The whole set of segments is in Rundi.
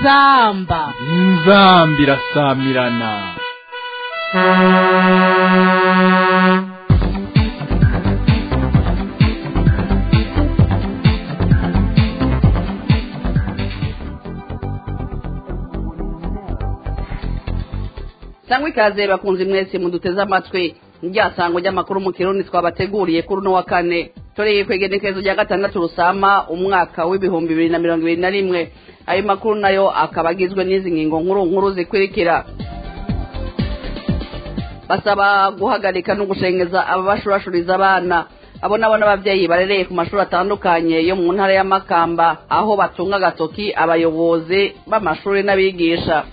inzamba inzamba irasamirana cyangwa ikaze bakunze mwese muduteze amatwi ryasango ry'amakuru mu kirundi twabateguriye kuri uno wa kane tureye kwegenekerezo rya gatandatu rusama umwaka w'ibihumbi bibiri na mirongo ibiri na rimwe ayo makuru nayo akaba agizwe n'izi ngingo nkuru nkuru zikurikira basaba guhagarika no gushengeza ababashurashuriza abana abo nabo n'ababyeyi barereye ku mashuri atandukanye yo mu ntara y'amakamba aho batunga agatoki abayobozi b'amashuri n'abigisha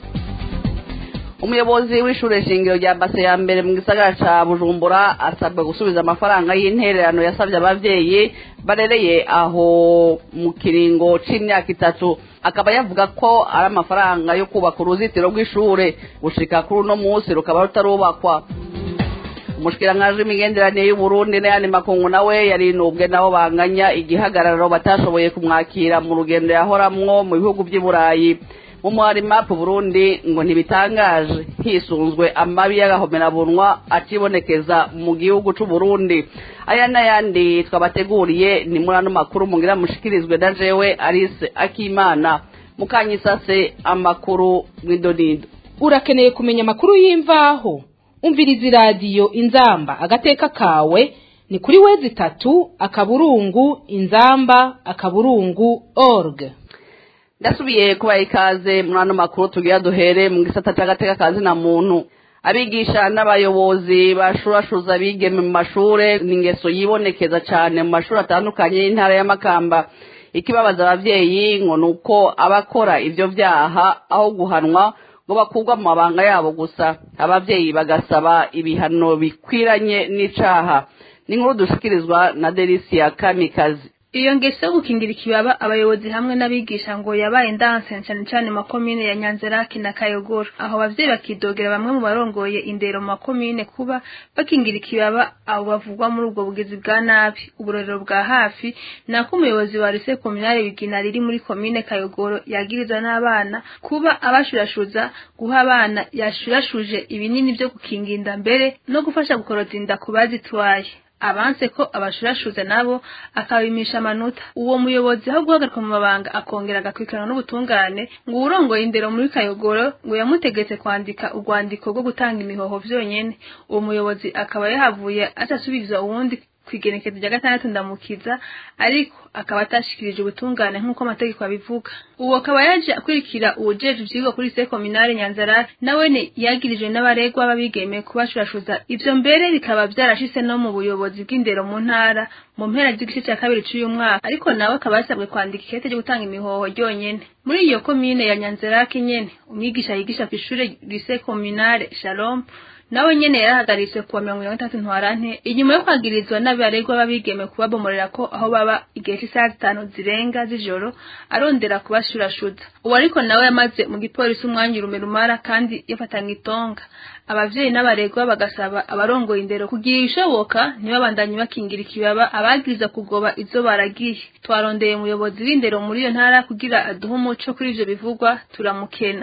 umuyobozi w'ishure shingiro rya base ya mbere mu gisagara ca bujumbura asabwa gusubiza amafaranga y'intererano yasabye abavyeyi barereye aho mu kiringo c'imyaka itatu akaba yavuga ko ari amafaranga yo kubaka uruzitiro rw'ishure gushika kuri uno musi rukaba rutarubakwa umushikiranganji w'imigenderanire y'uburundi n'ayandi makungu nawe yarinubwe nabo banganya igihagararo batashoboye kumwakira mu rugendo yahoramwo mu bihugu vy'i burayi mu mwarimapu burundi ngo ntibitangaje hisunzwe amabi y'agahomerabunwa acibonekeza mu gihugu c'uburundi aya n'ayandi twabateguriye ni muri ano makuru mugira mushikirizwe na jewe arise akimana mukanyisase amakuru mw'idonido urakeneye kumenya amakuru y'imvaho umviriza iradiyo inzamba agateka kawe ni kuri wezi itatu akaburungu inzamba akaburungu org ndasubiye kubaha ikaze muri ano makuru tugira duhere mu gisata cy'agateka kazi na muntu abigisha n'abayobozi bashurashuza bigeme mu mashure ni ingeso yibonekeza cyane mu mashuri atandukanye y'intara y'amakamba ikibabaza abavyeyi ngo ni uko abakora ivyo vyaha aho guhanwa ngo bakurwa mu mabanga yabo gusa abavyeyi bagasaba ibihano bikwiranye n'icaha ni inkuru dushikirizwa na delisia kamikazi iyo ngeso yo gukingira ikibaba abayobozi hamwe n'abigisha ngo yabaye ndanse cyane cyane mu makomine ya nyanzaraki na kayogoro aho abavyeyi bakidogera bamwe mu barongoye indero mu makomine kuba bakingira ikibaba abo bavugwa muri ubwo bugizi bwa nabi uburorero bwa hafi ni ako umuyobozi wa rise kominare bigina riri muri komine kayogoro yagiriza n'abana kuba abashurashuza guha abana yashurashuje ibinini vyo gukinga inda mbere no gufasha gukoroza inda ku bazitwaye abanse ko abashurashuza nabo akabimisha amanota uwo muyobozi aho guhagarika mu mabanga akongera agakurikirana n'ubutungane ngo uwurongoye indero muri kayogoro ngo yamutegetse kwandika urwandiko rwo gutanga imihoho vyonyene uwo muyobozi akaba yahavuye atasubiza uwundi kwigenekezo rya gatandatu ndamukiza ariko akaba atashikirije ubutungane nk'uko amategeko abivuga uwo akaba yaje akurikira uwujejwe ivyigwa kuri se kominare nyanzarari nawene yagirijwe n'abaregwa b'abigeme kubashurashuza ivyo mbere bikaba vyarashitse no mu buyobozi bw'indero mu ntara mu mpera z'igice ca kabiri c'uyu mwaka ariko nawe akaba yasabwe kwandika ikete ryo gutanga imihoho ryonyene muri iyo komine ya nyanzaraki nyene umwigisha yigisha kw'ishure lycée communale shalom nawe nyene yarahagaritse kuwa mirongo irindwi n'itatu ntwarante inyuma yo kwagirizwa n'abaregwa b'abigeme kubabomorera ko aho baba igihe cy'isaha zitanu zirenga z'ijoro arondera kubashurashuza uwo ariko nawe yamaze mu gipolisi umwanya urume rumara kandi yafatanga itonga abavyeyi n'abaregwa bagasaba abarongoye indero kugira ibishoboka ntibabandanye bakingira ikibaba abagiriza kugoba izo baragiye twarondeye umuyobozi w'indero muri iyo ntara kugira aduhe umuco kuri ivyo bivugwa turamukena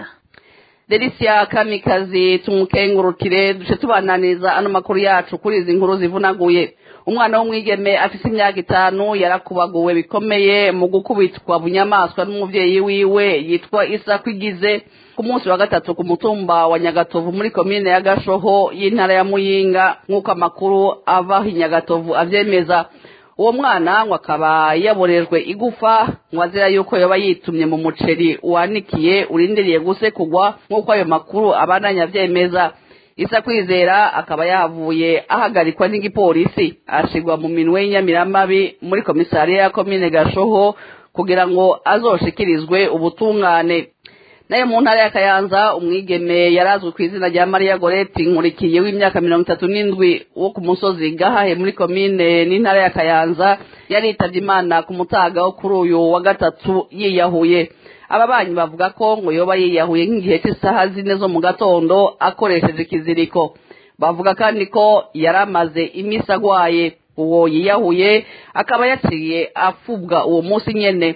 delisia kamikazi tumukengurukire duce tubananiza ano makuru yacu kuri izi nkuru zivunaguye umwana w'umwigeme afise imyaka itanu yarakubaguwe bikomeye mu gukubitwa bunyamaswa n'umuvyeyi wiwe yitwa isa kwigize ku munsi wa gatatu ku mutumba wa nyagatovu muri komine ya gashoho y'intara ya muyinga nk'uko amakuru ava i nyagatovu avyemeza uwo mwana ngo akaba yaborejwe igufa ngo azira yuko yoba yitumye mu muceri wanikiye urindiriye gusekugwa nk'uko ayo makuru abandanya avyemeza isa kwizera akaba yavuye ahagarikwa n'igipolisi ashigwa mu minwe y'inyamiramabi muri komisariya ya komine gashoho kugira ngo azoshikirizwe ubutungane nayo mu ntara ya kayanza umwigeme yarazwi ku izina rya mariya goreti nkurikiye w'imyaka mirongo itatu n'indwi wo ku musozi gahahe muri komine n'intara ya kayanza yaritavye imana ku mutaga wo kuri uyu wa gatatu yiyahuye ababanyi bavuga ko ngo yoba yiyahuye nk'igihe cy'isaha zine zo mu gatondo akoresheje ikiziriko bavuga kandi ko yari amaze imisi agwaye uwo yiyahuye akaba yaciye afubwa uwo munsi nyene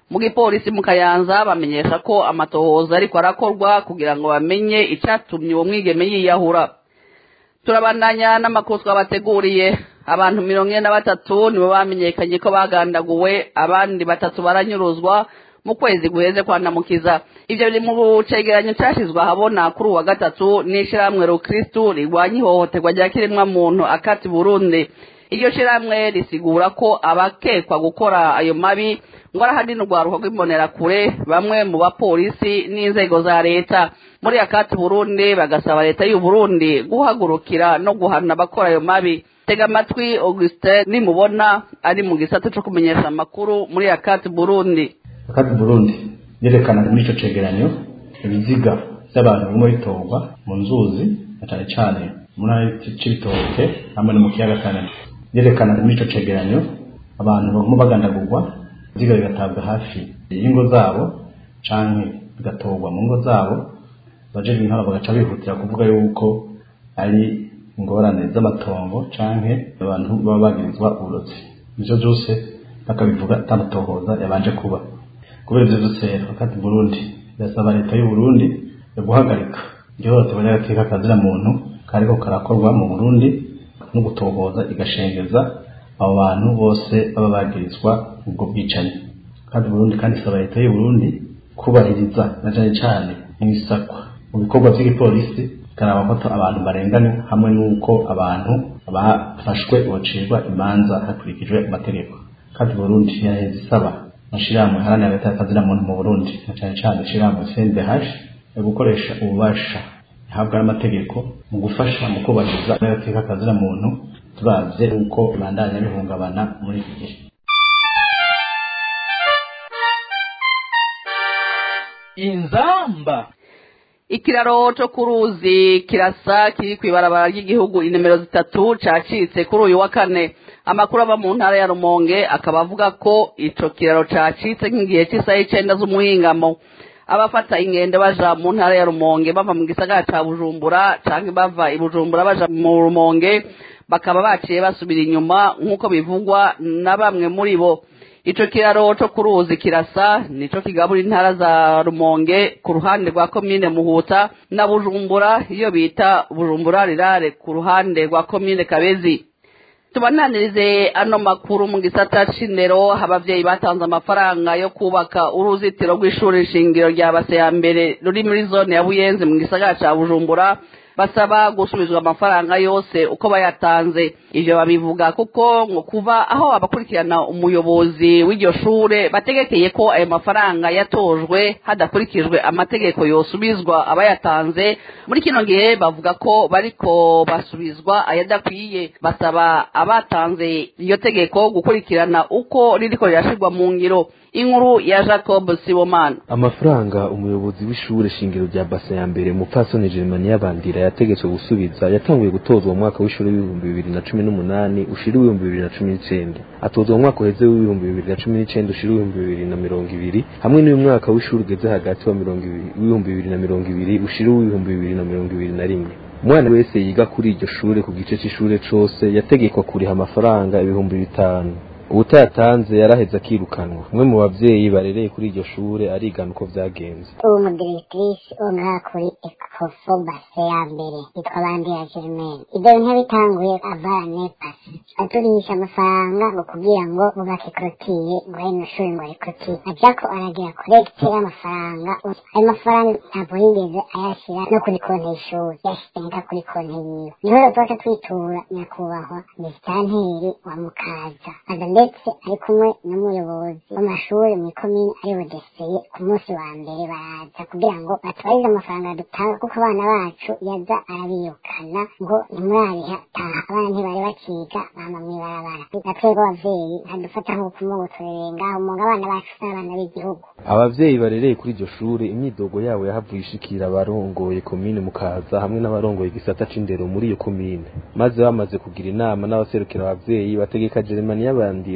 mu gipolisi mu kayanza bamenyesha ko amatohoza ariko arakorwa kugira ngo bamenye icyatumye uwo mwigeme yiyahura turabandanya n'amakuru twabateguriye abantu mirongo ine na batatu nibo bamenyekanye ko bagandaguwe abandi batatu baranyuruzwa mu kwezi guheze kwa namukiza ivyo biri mu cegeranyo cashizwe ahabona kuri uwa gatatu n'ishirahamwe rukristu rigwanya ihohoterwa rya kiremwa muntu akati burundi iryo shirahamwe risigura ko abakekwa gukora ayo mabi ngo arahadini urwaruka rw'imbonerakure bamwe mu bapolisi n'inzego za leta muri akati burundi bagasaba leta y'u Burundi guhagurukira no guhana abakora ayo mabi tega amatwi augustin nimubona ari mu gisata co kumenyesha amakuru muri akati burundi akati burundi yerekana muri ico cegeranyo ibiziga vy'abantu bimwe bitorwa mu nzuzi na cane cane mu ntara c'ibitoke hamwe no mu kiyaga kanani yerekana muri ico cegeranyo abantu baguma bagandagurwa ibiziga bigatabwa hafi y'ingo zabo canke bigatorwa mu ngo zabo abajejwe intara bagaca bihutira kuvuga yuko ari ingorane z'amatongo canke abantu baba bagirizwa uburozi ivyo vyose bakabivuga atamatohoza yabanje kuba kubera ivyo vyose wakati Burundi birasaba leta y'u Burundi yo guhagarika ihohoterwa ry'agateka kazira muntu kariko karakorwa mu Burundi no gutohoza igashengeza abo bantu bose baba bagirizwa ubwo bwicanyi kandi Burundi kandi isaba leta y'u Burundi kubahiriza na cane cane n'isakwa mu bikorwa vy'igipolisi karaba ko abantu barengana hamwe n'uko abantu bafashwe bocirwa imanza hakurikijwe amategeko kandi Burundi yaheze isaba mashirahamwe haranira hagati y'akazina muntu mu Burundi na cane cane ishirahamwe CNDH yo gukoresha ububasha ihabwa n'amategeko mu gufasha mu kubahiriza agateka kazina muntu turavye uko bandanya bihungabana muri iki gihe inzamba ikiraro co ku ruzi kirasa kiri kw'ibarabara ry'igihugu inomero zitatu cacitse kuri uyu wa kane amakuru ava mu ntara ya rumonge akaba avuga ko ico kiraro cacitse nk'igihe c'isaha icenda z'umuhingamo abafata ingendo baja mu ntara ya rumonge bava mu gisagara ca bujumbura canke bava i bujumbura baja mu rumonge bakaba baciye basubira inyuma nk'uko bivugwa na bamwe muri bo ico kiraro co ku ruzi kirasa nico kigabura intara za rumonge ku ruhande rwa komine muhuta na bujumbura iyo bita bujumbura rirare ku ruhande rwa komine kabezi tubananirize ano makuru mu gisata c'indero abavyeyi batanze amafaranga yo kubaka uruzitiro rw'ishuri shingiro rya base ya mbere ruri muri zone ya buyenzi mu gisagara ca bujumbura basaba gusubizwa amafaranga yose uko bayatanze ivyo babivuga kuko ngo kuva aho abakurikirana umuyobozi w'iryo shure bategekeye ko ayo mafaranga yatojwe hadakurikijwe amategeko yosubizwa abayatanze muri kino gihe bavuga ko bariko basubizwa ayadakwiye basaba abatanze iryo tegeko gukurikirana uko ririko rirashirwa mu ngiro inkuru ya jacob sibomana amafaranga umuyobozi w'ishure shingiro rya basa ya mbere mupfasoni germania bandira yategetswe gusubiza yatanguye gutozwa mu mwaka w'ishuri w'ibihumbi bibiri na cumi n'umunani ushira ibihumbi bibiri na cumi n'icenda atozwa mu mwaka uheze w'ibihumbi bibiri na cumi n'icenda ushira ibihumbi bibiri na mirongo ibiri hamwe n'uyu mwaka w'ishuri ugeze hagati wa mirongo ibiri w'ibihumbi bibiri na mirongo ibiri ushira uw'ibihumbi bibiri na mirongo ibiri na rimwe umwana wese yiga kuri iryo shure ku gice c'ishure cose yategekwa kuriha amafaranga ibihumbi bitanu ubutayatanze yaraheze akirukanwa umwe mu bavyeyi barereye kuri iryo shure arigana uko vyagenze uwo mudiretirisi wo ngaha kuri ekofo base ya mbere yitwa bandira germaine ibyo bintu bitanguye avara nepasi aturisha amafaranga ngo kugira ngo bubake korotire ngo hino shuri ngo arikorotire ajako aragira korekite y'amafaranga ayo mafaranga ntabwo yigeze ayashyira no kuri konti y'ishuri yashyize nka kuri konti yiwe niho rero tubaca twitura nyakubahwa misitanteri wa mukaza aza ndetse ari kumwe n'umuyobozi w'amashuri mu ikomine ari budeseye ku munsi wa mbere baraza kugira ngo batubarize amafaranga dutanga kuko abana bacu yaza arabirukana ngo ntimurariha taha abana ntibari bakiga bama mw'ibarabara natwebwe abavyeyi ntadufata nk'ubukumu ngo turereye ngaho umunga abana bacu n'abana b'igihugu abavyeyi barereye kuri iryo shure imyidogo yabo yahavuye ishikira abarongoye komine mukaza hamwe n'abarongoye igisata c'indero muri iyo komine maze bamaze kugira inama n'abaserukira abavyeyi bategeka jeremani y'abandira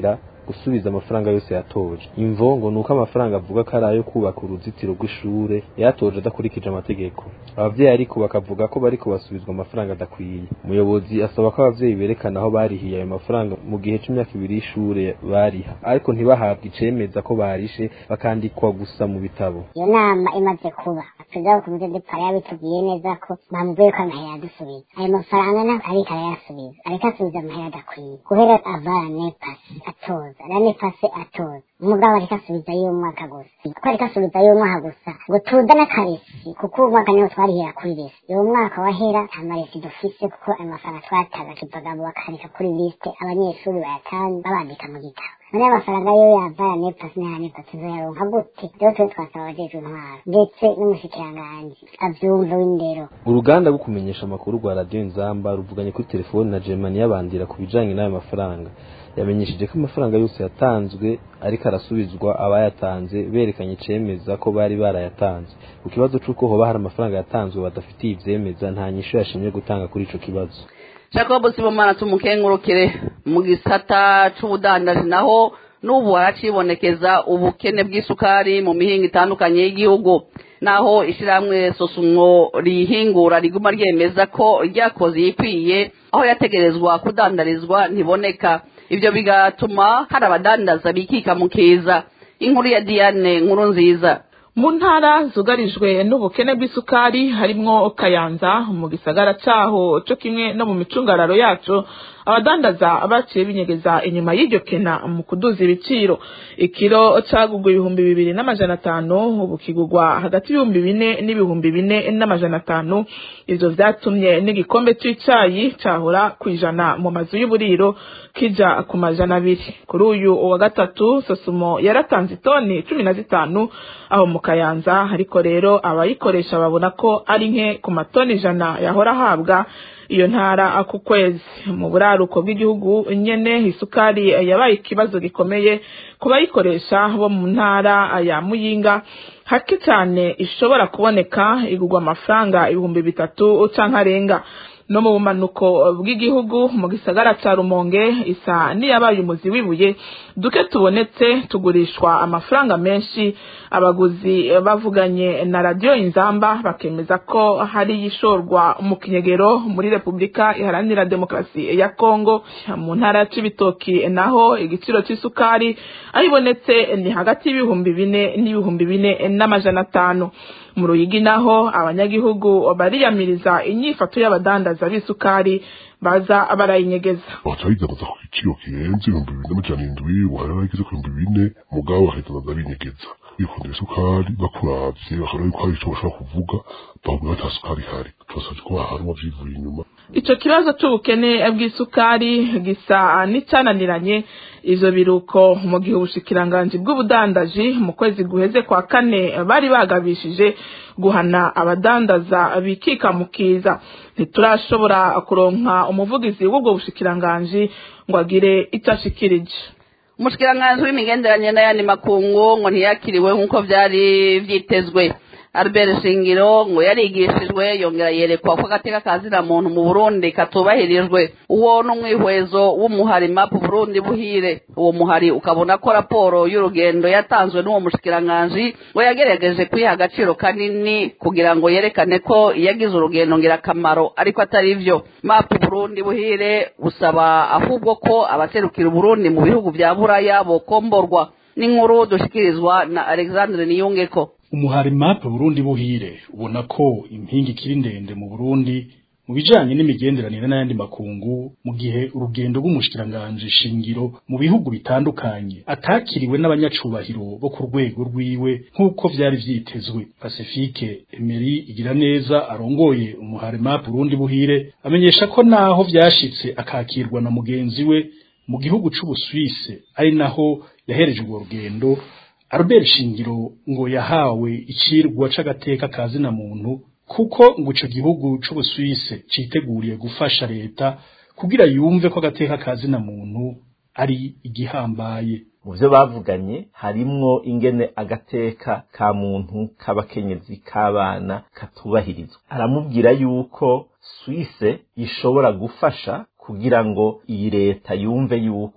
gusubiza amafaranga yose yatoje imvo ngo nuko amafaranga avuga ko ari ayo kubaka uruzitiro rw'ishure yatoje adakurikije amategeko abavyeyi ariko bakavuga ko bariko basubizwa amafaranga adakwiye umuyobozi asaba ko abavyeyi berekana aho barihiye ayo mafaranga mu gihe c'imyaka ibiri y'ishure bariha ariko ntibahabwe icemeza ko barishe bakandikwa gusa mu bitabo iyo nama imaze kuba perezida wa komite de pari yabitubwiye neza ko bamubwiye ko amahera yadusubiza ayo mafaranga ntabwo ariko arayasubiza ariko asubiza amahera adakwiye guhera avara nepasi atoza na nepasi atoza umugabo ariko asubiza y'umwaka gusa ko ariko asubiza y'umwaka gusa ngo tuza n'akaresi kuko uwo mwaka niwo twarihera kuri resi uwo mwaka wahera nta maresi dufise kuko ayo mafaranga twataga tuvagabo bakandika kuri lisite abanyeshuri bayatanze babandika mu gitabo none amafaranga yo yavara nepasi n'aya nepasi tuzoyaronka gute rero twe twasaba abajejwe intwaro ndetse n'umushikiranganji avyumva w'indero uruganda rwo kumenyesha amakuru rwa radiyo nzamba ruvuganye kuri telefoni na germany yabandira ku bijanye n'ayo mafaranga yamenyesheje ko amafaranga yose yatanzwe ariko arasubizwa abayatanze berekanye icemeza ko bari barayatanze ku kibazo c'uko hoba hari amafaranga yatanzwe badafitiye ivyemeza nta nyishu yashimye gutanga kuri ico kibazo jacob sibomana tumukengurukire mu gisata c'ubudandaji naho n'ubu haracibonekeza ubukene bw'isukari mu mihinga itandukanye y'igihugu naho ishirahamwe sosumwo rihingura riguma ryemeza ko ryakoze iyikwiye aho yategerezwa kudandarizwa ntiboneka ivyo bigatuma hari abadandaza bikika mu kiza inkuru ya diane nkuru nziza mu ntara zugarijwe n'ubukene bw'isukari harimwo kayanza mu gisagara caho co kimwe no mu micungararo yaco abadandaza baciye binyegeza inyuma y'iryo kena mu kuduza ibiciro ikiro cagugwa ibihumbi bibiri n'amajana atanu ubu kigugwa hagati y'ibihumbi bine n'ibihumbi bine n'amajana atanu ivyo vyatumye n'igikombe c'icayi cahora kwijana mu mazu y'uburiro kija ku majana abiri kuri uyu wa gatatu sosumo yaratanze itoni cumi na zitanu aho mu kayanza ariko rero abayikoresha babona ko ari nke ku matoni ijana yahora ahabwa iyo ntara ku kwezi mu buraruko bw'igihugu nyene isukari yabaye ikibazo gikomeye ku bayikoresha bo mu ntara ya muyinga hake cyane ishobora kuboneka igurwa amafaranga ibihumbi bitatu canke arenga no mu bumanuko bw'igihugu mu gisagara ca rumonge isa niyabaye umuzi w'ibuye duke tubonetse tugurishwa amafaranga menshi abaguzi bavuganye na radiyo inzamba bakemeza ko hari yishorwa mu kinyegero muri repubulika iharanira demokarasi ya kongo mu ntara ya cibitoki naho igiciro c'isukari aho ibonetse ni hagati y'ibihumbi bine n'ibihumbi bine n'amajana atanu mu ruyigi naho abanyagihugu bariyamiriza inyifato y'abadandaza b'isukari baza barayinyegeza baca bidandaza ku giciro kirenze ibihumbi bibiri n'amajana indwi wahera bageze ku bihumbi bine mugabo bakayidandaza binyegeza bikundira isukari bakuravye bakabona yuko hari ico bashobora kuvuga bakubwira ata sukari ihari tubasavye ko bahanwa vyivuye inyuma ico kibazo c'ubukene bw'isukari gisa n'icananiranye ivyo biruko mu gihe ubushikiranganji bw'ubudandaji mu kwezi guheze kwa kane bari bagabishije guhana abadandaza bikika mu kiza ntiturashobora kuronka umuvugizi w'ubwo bushikiranganji ngo agire ico ashikirije umushikiranganji w'imigenderanire n'ayandi makungu ngo ntiyakiriwe nk'uko vyari vyitezwe Albert Shingiro ngo yarigishijwe yongera yerekwa ko agateka kazira muntu mu Burundi katubahirijwe uwo n'umwihwezo w'umuhari map Burundi buhire uwo muhari ukabona ko raporo y'urugendo yatanzwe n'uwo mushikiranganji ngo yagerageje kwiha agaciro kanini kugira ngo yerekane ko yagize urugendo ngirakamaro ariko atari vyo map Burundi buhire busaba ahubwo ko abaserukira Burundi mu bihugu vya Buraya bokomborwa n'inkuru dushikirizwa na Alexandre Niyungeko umuhari mape Burundi buhire ubona ko impinga ikiri ndende mu Burundi mu bijanye n'imigenderanire n'ayandi makungu mu gihe urugendo rw'umushikiranganje shingiro mu bihugu bitandukanye atakiriwe n'abanyacubahiro bo ku rwego rwiwe nk'uko vyari vyitezwe Pacifique Emery igira neza arongoye umuhari mape Burundi buhire amenyesha ko naho vyashitse akakirwa na mugenzi we mu gihugu c'Ubuswise ari naho yahereje urwo rugendo Albert Shingiro ngo yahawe icirwa c'agateka kazina muntu kuko ngo ico gihugu c'Ubuswise citeguriye gufasha leta kugira yumve ko agateka kazina muntu ari igihambaye mu byo bavuganye harimwo ingene agateka ka muntu k'abakenyezi k'abana katubahirizwa aramubwira yuko Suisse ishobora gufasha kugira ngo iyi leta yumve yuko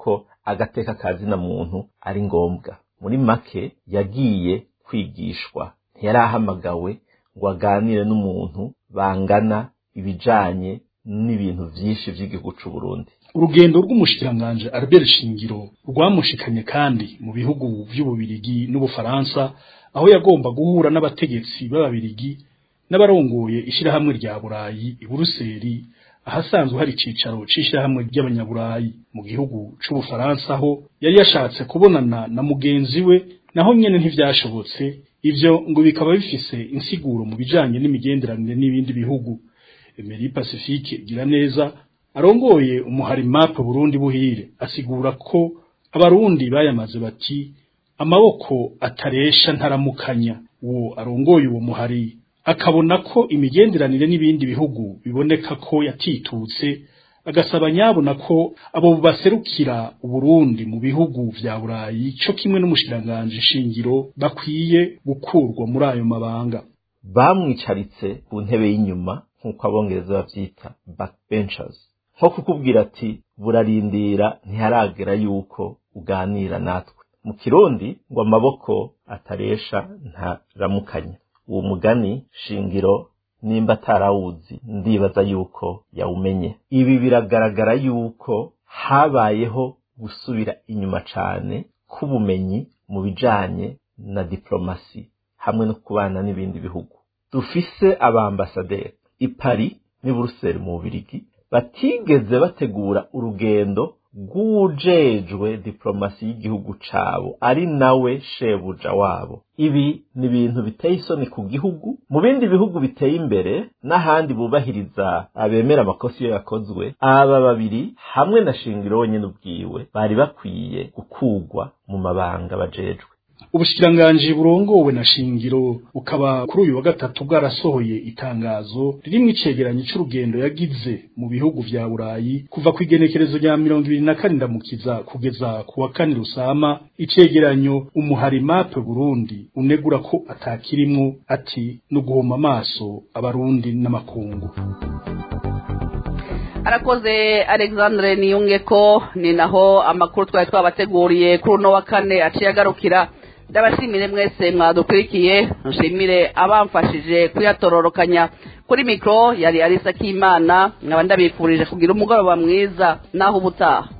agateka kazina muntu ari ngombwa muri make yagiye kwigishwa ntiyari ahamagawe ngo aganire n'umuntu bangana ibijanye n'ibintu vyinshi vy'igihugu c'u Burundi urugendo rw'umushikiranganje Albert Shingiro rwamushikanye kandi mu bihugu vy'ububirigi n'ubufaransa aho yagomba guhura n'abategetsi b'ababirigi n'abarongoye ishirahamwe rya Burayi i Buruseli ahasanzwe hari icicaro c'ishirahamwe ry'abanyaburayi mu gihugu c'ubufaransa aho yari yashatse kubonana na mugenzi we naho nyene ntivyashobotse ivyo ngo bikaba bifise insiguro mu bijanye n'imigenderanire n'ibindi bihugu Emery Pacifique gira neza arongoye umuhari map Burundi buhire asigura ko abarundi bayamaze bati amaboko ataresha ntaramukanya uwo arongoye uwo muhari akabona ko imigenderanire n'ibindi bihugu biboneka ko yatitutse agasaba nyabona ko abo baserukira Uburundi mu bihugu vya Burayi co kimwe n'umushiranganje shingiro bakwiye gukurwa muri ayo mabanga bamwicaritse ku ntebe y'inyuma nk'uko abongereza bavyita backbenchers nko kukubwira ati burarindira ntiharagera yuko uganira natwe mu kirundi ngo amaboko ataresha ntaramukanya uwo mugani shingiro nimba atarawuzi ndibaza yuko yawumenye ibi biragaragara yuko habayeho gusubira inyuma cane k'ubumenyi mu bijanye na diplomasi hamwe no kubana n'ibindi bihugu dufise abambasaderi i Paris n'i Buruseli mu Bubirigi batigeze bategura urugendo rw'uwujejwe diplomasi y'igihugu cabo ari nawe shebuja wabo ibi ni ibintu biteye isoni ku gihugu mu bindi bihugu biteye imbere n'ahandi bubahiriza abemera amakosa iyo yakozwe aba babiri hamwe na shingiro wenyine ubwiwe bari bakwiye gukugwa mu mabanga bajejwe ubushikiranganji burongowe na shingiro bukaba kuri uyu wa gatatu bwarasohoye itangazo ririmwo icegeranyo c'urugendo yagize mu bihugu vya burayi kuva ku igenekerezo rya mirongo ibiri na kane ndamukiza kugeza ku wa kane rusama icegeranyo umuhari mape burundi unegura ko atakirimwo ati ni uguhoma amaso abarundi n'amakungu arakoze alexandre niyunge ko ni naho amakuru twari twabateguriye kuri uno wa kane aciye agarukira ndabashimire mwese mwadukurikiye nshimire abamfashije kuyatororokanya kuri mikoro yari arisa k'imana nkaba ndabifurije kugira umugoroba mwiza naho ubutaha